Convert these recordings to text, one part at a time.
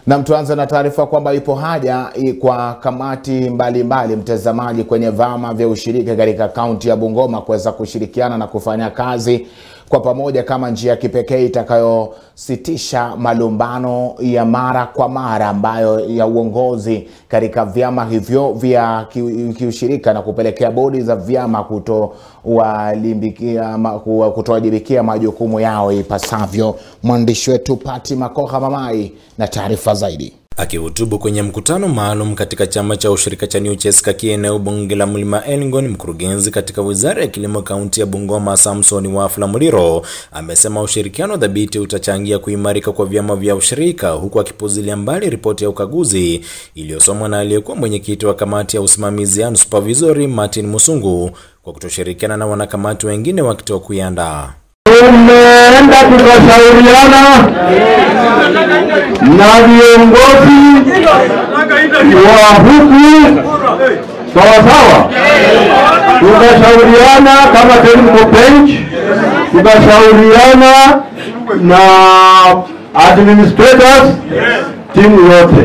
Nam, tuanze na taarifa kwamba ipo haja i- kwa kamati mbalimbali mbali, mtazamaji, kwenye vyama vya ushirika katika kaunti ya Bungoma kuweza kushirikiana na kufanya kazi kwa pamoja kama njia ya kipekee itakayositisha malumbano ya mara kwa mara ambayo ya uongozi katika vyama hivyo vya ki- kiushirika na kupelekea bodi za vyama kutowalimbikia ma- kuwa- kutowajibikia majukumu yao ipasavyo. Mwandishi wetu Pati Makoha Mamai na taarifa zaidi. Akihutubu kwenye mkutano maalum katika chama cha ushirika cha New Cheskaki eneo bunge la Mlima Elgon, mkurugenzi katika wizara ya kilimo kaunti ya Bungoma Samson Wafula Muliro amesema ushirikiano dhabiti utachangia kuimarika kwa vyama vya ushirika, huku akipuzilia mbali ripoti ya ukaguzi iliyosomwa na aliyekuwa mwenyekiti wa kamati ya usimamizi and supervisory Martin Musungu kwa kutoshirikiana na wanakamati wengine wakitoa kuiandaa. tumeenda tukashauriana na viongozi wa huku sawasawa, tukashauriana kama technical bench, tukashauriana na administrators, timu yote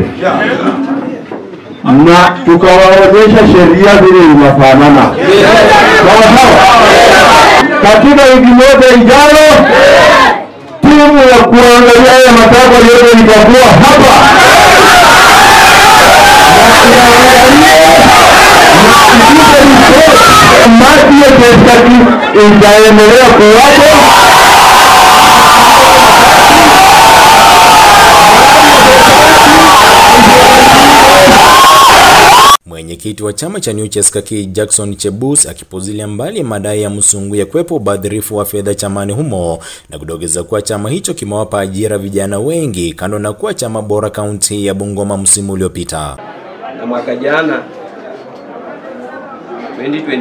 na tukawaonyesha sheria vile inafanana sawasawa katika wiki moja ijayo timu ya kuangalia haya matakwa yote itakuwa hapa kamati ya Cheskati itaendelea kuwapo Mwenyekiti wa chama cha New Cheskaki Jackson Chebus akipuzilia mbali madai ya Musungu ya kuwepo ubadhirifu wa fedha chamani humo na kudokeza kuwa chama hicho kimewapa ajira vijana wengi kando na kuwa chama bora kaunti ya Bungoma msimu uliopita. na mwaka jana 2022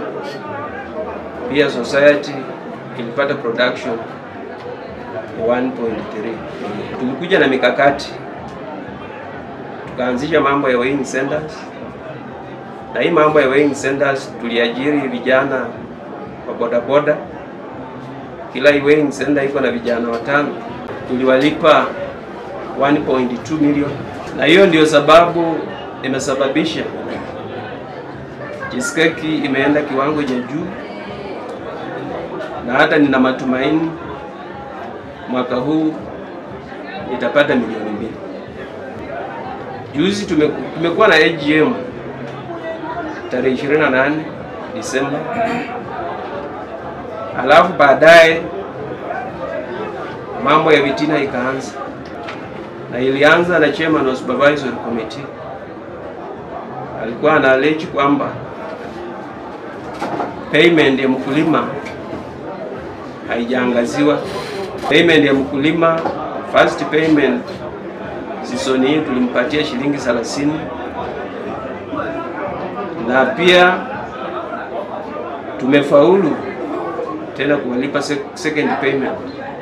pia society ilipata production ya 1.3 tulikuja na mikakati tukaanzisha mambo ya weighing centers na hii mambo ya weighing centers tuliajiri vijana wa bodaboda kila hii weighing center iko na vijana watano tuliwalipa 1.2 million na hiyo ndio sababu imesababisha Cheskaki imeenda kiwango cha juu, na hata nina matumaini mwaka huu itapata milioni mbili. Juzi tume, tumekuwa na AGM tarehe 28 Disemba, alafu baadaye mambo ya vitina ikaanza, na ilianza na chairman wa supervisory committee alikuwa analeji kwamba payment ya mkulima haijaangaziwa. Payment ya mkulima first payment season hii tulimpatia shilingi 30 na pia tumefaulu tena kuwalipa sec- second payment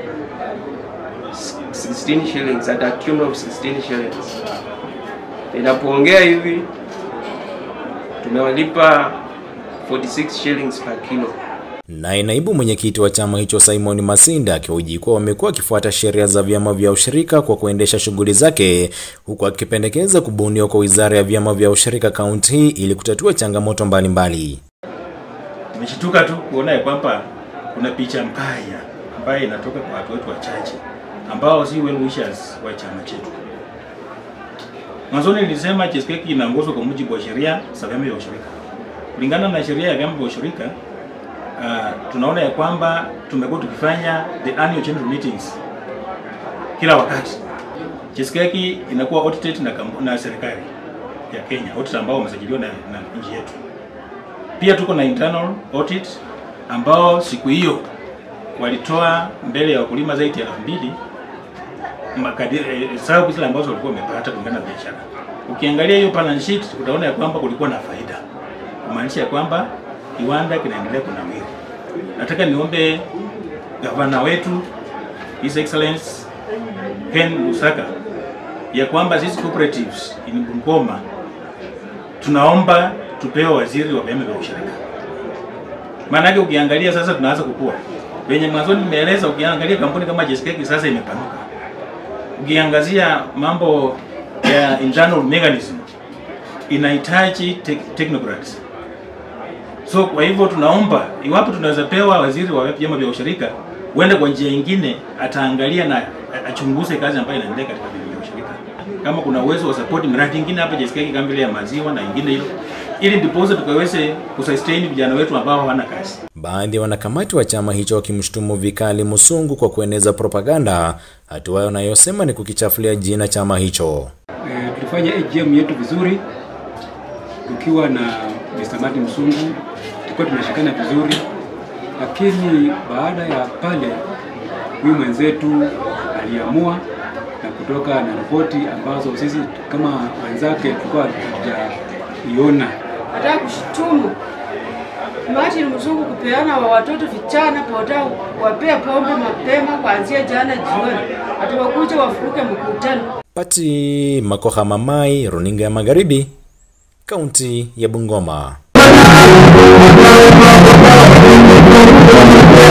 16 shillings at a tune of 16 shillings. Ninapoongea hivi tumewalipa 46 shillings per kilo. Naye naibu mwenyekiti wa chama hicho Simon Masinda akihoji kuwa wamekuwa wakifuata sheria za vyama vya ushirika kwa kuendesha shughuli zake, huku akipendekeza kubuniwa kwa wizara ya vyama vya ushirika kaunti hii ili kutatua changamoto mbalimbali. Nimeshtuka tu kuona ya kwamba kuna picha mbaya ambayo inatoka kwa watu wetu wachache ambao si well wishers wa chama chetu. Mwanzoni nilisema Cheskaki inaongozwa kwa mujibu wa sheria za vyama vya ushirika. Kulingana na sheria ya vyama vya ushirika, uh, tunaona ya kwamba tumekuwa tukifanya the annual general meetings kila wakati. Cheskaki inakuwa audited na, kampu- na serikali ya Kenya, audit ambao wamesajiliwa na, na nchi yetu. Pia tuko na internal audit ambao siku hiyo walitoa mbele ya wakulima zaidi ya elfu mbili makadiri eh, hesabu zile ambazo walikuwa wamepata kulingana na biashara. Ukiangalia hiyo balance sheet utaona ya kwamba kulikuwa na faida, kumaanisha ya kwamba kiwanda kinaendelea kunawiri. Nataka niombe gavana wetu His Excellence Ken Lusaka ya kwamba sisi cooperatives in Bungoma tunaomba tupewe waziri wa vyama vya ushirika. Maanake ukiangalia sasa tunaanza kukua. Venye mwanzoni nimeeleza, ukiangalia kampuni kama Jeskeki sasa imepanuka. ukiangazia mambo ya internal mechanism inahitaji te technocrats. So kwa hivyo tunaomba iwapo tunaweza pewa waziri wa vyama vya ushirika uende kwa njia nyingine, ataangalia na achunguze kazi ambayo inaendelea katika vyama vya ushirika, kama kuna uwezo wa support miradi ingine hapa JSK kama vile ya maziwa na ingine hiyo, ili ndiposa tukaweze kusustain vijana wetu ambao hawana kazi. Baadhi ya wanakamati wa chama hicho wakimshutumu vikali Musungu kwa kueneza propaganda, hatua wanayosema ni kukichafulia jina chama hicho. E, tulifanya AGM yetu vizuri tukiwa na Mr. Martin Msungu, tulikuwa tunashikana vizuri, lakini baada ya pale huyu mwenzetu aliamua na kutoka na ripoti ambazo sisi kama wenzake tulikuwa hatujaiona. Nataka kushutumu Martin Mzungu kupeana wa watoto vijana poda wapea pombe mapema kuanzia jana jioni, atawakuja wafuruke mkutano. Pati Makoha Mamai, runinga ya Magharibi, kaunti ya Bungoma.